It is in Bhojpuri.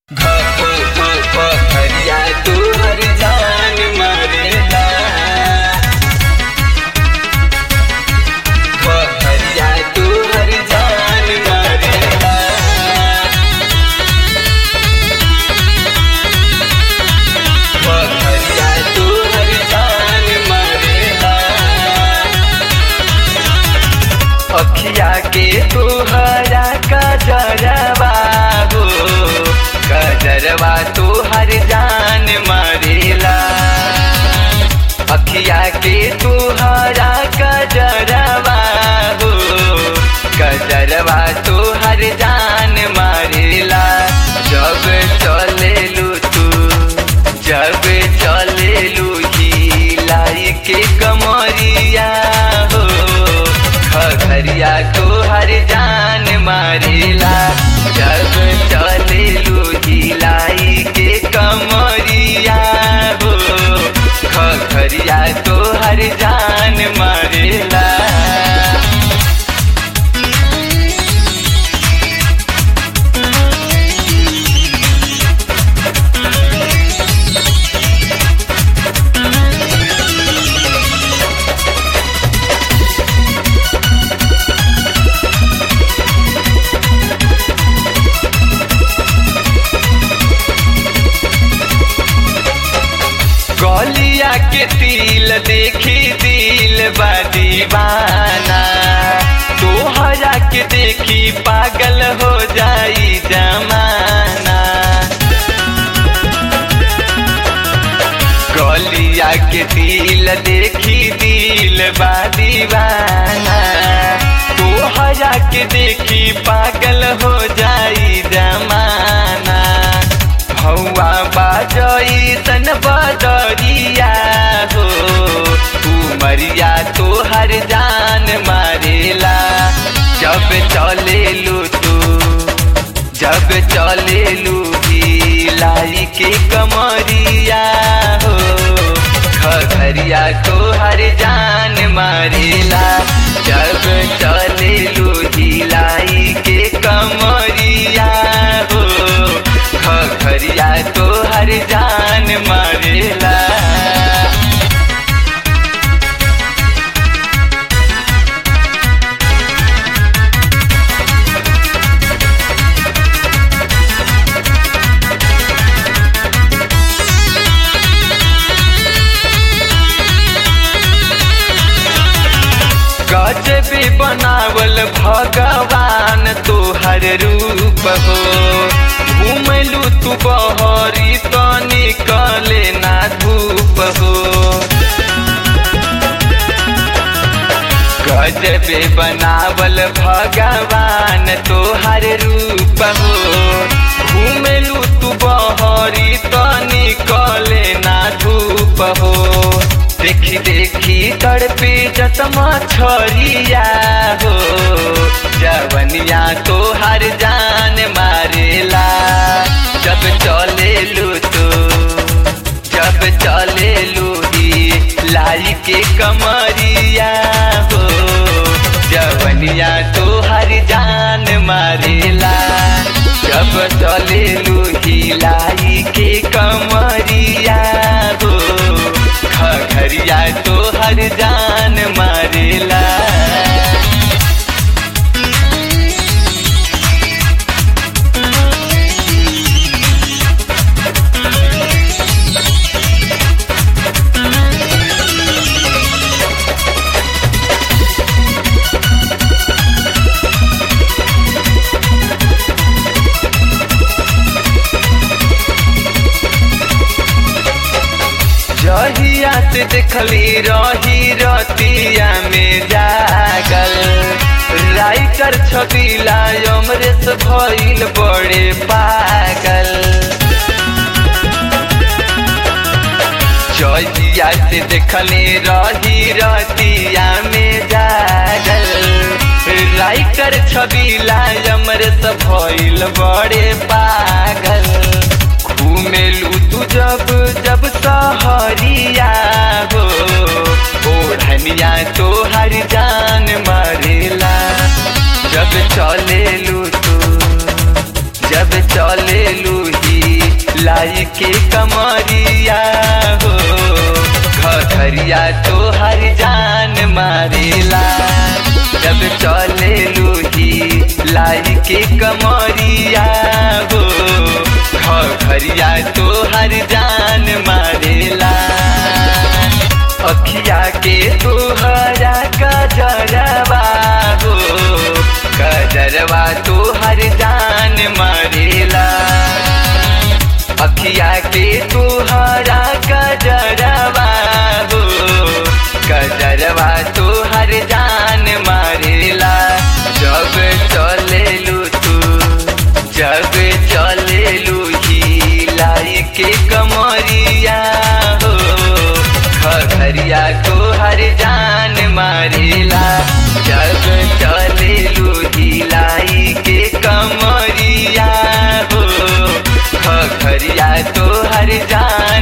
हरिया तू हर जान मरेला हरिया तू हर जान मरेला हरिया तू हर जान मरेला अखिया के तुहरा कजरवा हो कजरवा तुहर जान मरेला अखिया के तुहरा कजरवा हो कजरवा तुहर जान मरेला जब चलेलू तू जब चलेलू लाई के कमरिया हो खगरिया तो हर जान मारेला जब चले लाई के कमरिया हो खगरिया तो हर जान मारेला गलिया के तिल देखी दिल बा दीवाना तोहरा के देखी पागल हो जाई जमाना गलिया के तिल देखी दिल बा दीवाना तोहरा के देखी पागल हो जाई जमाना हौआ बाजई तन बदरिया हो उमरिया तो हर जान मारेला जब चले लू तू जब चले लू लाई के कमरिया हो खगरिया तो हर जान मारेला जब चले लू लाई के कमरिया हो खगरिया तो हर जान मारेला गजबी बनावल भगवान तोहर रूप हो घूमलू तू बहरी तो निकले ना धूप हो गजबे बनावल भगवान तोहर रूप हो घूमलू तू बहरी तो निकले ना धूप हो देखी देखी तड़पे जतमा छरिया हो जवनिया तो हर जान मारेला जब चले लू तो जब चले लू लाई के कमरिया हो जवनिया तो हर जान मारेला जब चले लू लाई के कमरिया हो खगरिया तो हर जान मारेला जहिया से देखली रही रतिया में जागल राइटर छबिला अमरेश भइल बड़े पागल जहिया से देखली रही रतिया में जागल राइटर छबिला अमरेश भइल बड़े पागल घूमेलू तू जब जब सहरिया हो ओढ़निया तो हर जान मारेला जब चले लू तू जब चले लूही लाई के कमरिया हो घरिया तो हर जान मारेला जब चले लूही लाई के कमरिया हो घरिया तो हर जान मारेला अखिया के तुहरा गजरवा हो गजरवा तो हर जान मारेला अखिया के तुहरा गजरवा हो गजरवा तो हर जान मारेला जब चले लू तू जब चले लू ही लाई के कमरिया हो खरिया तो हर जान मारेला जब चले लू ही लाई के कमरिया हो खरिया तो हर जान